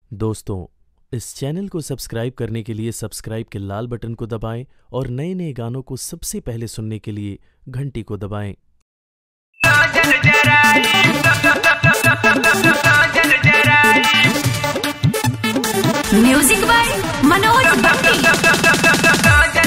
दोस्तों इस चैनल को सब्सक्राइब करने के लिए सब्सक्राइब के लाल बटन को दबाएं और नए नए गानों को सबसे पहले सुनने के लिए घंटी को दबाएं म्यूजिक बाय मनोज भट्टी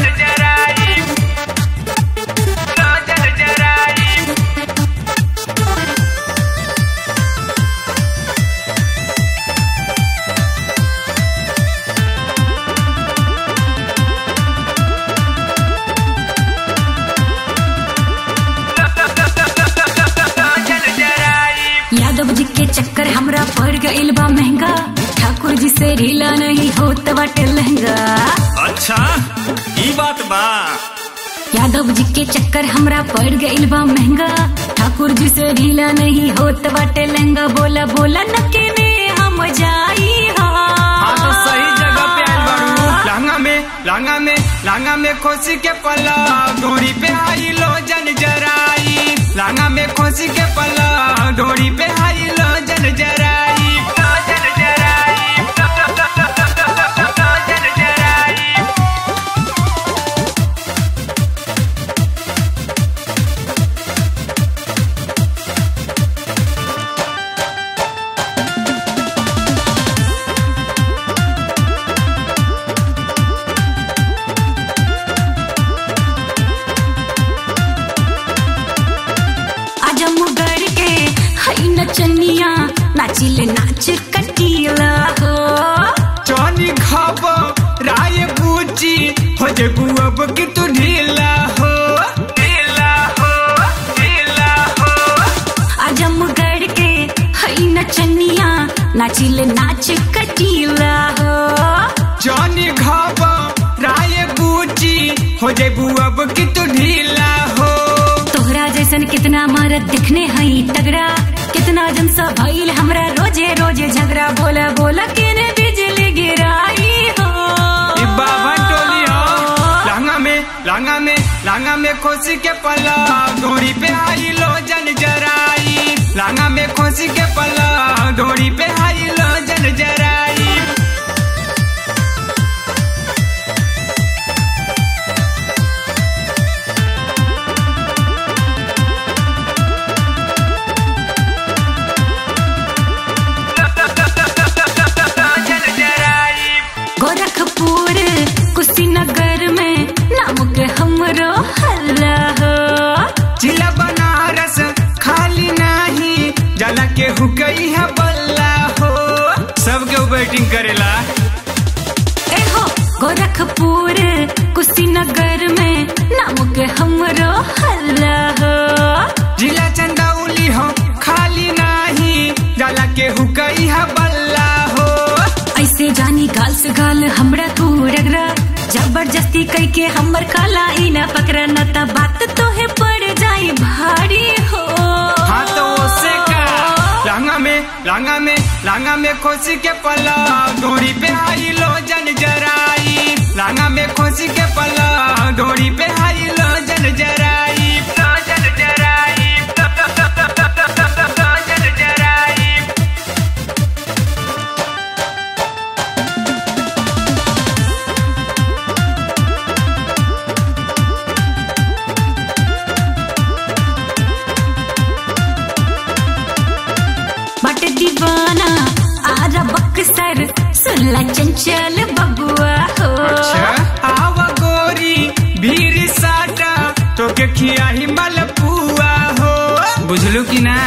यादव जी के चक्कर हमरा पड़ गइल बा महंगा ठाकुर जी से ढीला नहीं होत बाटे लहंगा अच्छा ई बात बा यादव जी के चक्कर हमरा पड़ गइल बा महंगा ठाकुर जी से ढीला नहीं होत बाटे लहंगा बोला बोला न के ने हम जाई हाँ तो सही जगह पे आइल बाड़ू हा लांगा में लांगा में लांगा में खोसी के पल्ला डोरी पे आई लो जन जराई लांगा में खोसी के पल्ला डोरी पे आई लो जन जराई जन जराई जन जराई आजमगढ़ के हई नचनिया नाचिले नाच कटीला हो चौनी खाब राय बूची हो जेबू अब की तू ढीला हो ढीला हो ढीला हो आजमगढ़ के हई नचनिया नाचिले नाच कटीला हो जॉनी घाब राय बूची हो जेबू अब की तू ढीला हो तोहरा जैसन कितना मरद दिखने हई तगड़ा कितना जन सा भइल हमरा रोजे रोजे झगड़ा बोला बोला केने बिजली गिराई हो ई बाबा टोली हो लांगा में लांगा में लांगा में खोसी के पल्ला डोरी पे आई लो जन जराई लांगा में खोसी के पल्ला डोरी पे आई लो जन जराई जन जराई गोरखपुर कुशीनगर में नाम के हमरो हल्ला हो जिला बनारस खाली नहीं जला के हुकई है बल्ला हो सबके बैटिंग करेला ए हो गोरखपुर कुशीनगर में नाम के हमरो हल्ला हो जिला चंदौली हो खाली नहीं जला के हुकई है बल्ला हो ऐसे जानी गाल से गाल हमरा तू रगड़ा जबरदस्ती कई के हमर काला ई न पकड़ा न त बात तोहे पड़ जाई भारी हो हाँ तो उससे का लांगा में लांगा में लांगा में खोसी के पल्ला डोरी पे आई लो जन जराई लांगा में खोसी के पल्ला डोरी पे आई लो जन जराई जन जराई जन जराई बट दीवाना आरा बक्सर सुनला चंचल बबुआ हो आवा गोरी भीर साटा तो के खिया ही मलपुआ हो बुझलू की ना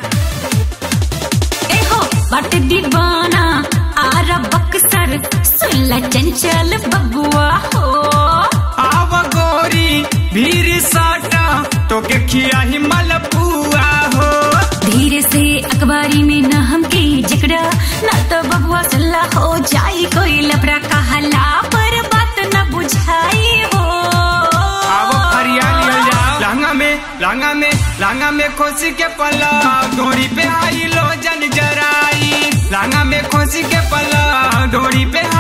ए हो बट दीवाना आरा बक्सर सुनला चंचल बबुआ हो आवा गोरी भीर साटा तो के खिया ही मलपुआ हो धीरे से अखबारी में न हमके जकड़ा न तो बबुआ सल्ला हो जाई कोई लफड़ा कहला पर बात न बुझाई हो आवा फरिया लिया जाओ लांगा में लांगा में लांगा में खोसी के पल्ला डोरी पे आई लो जन जराई लांगा में खोसी के पल्ला डोरी पे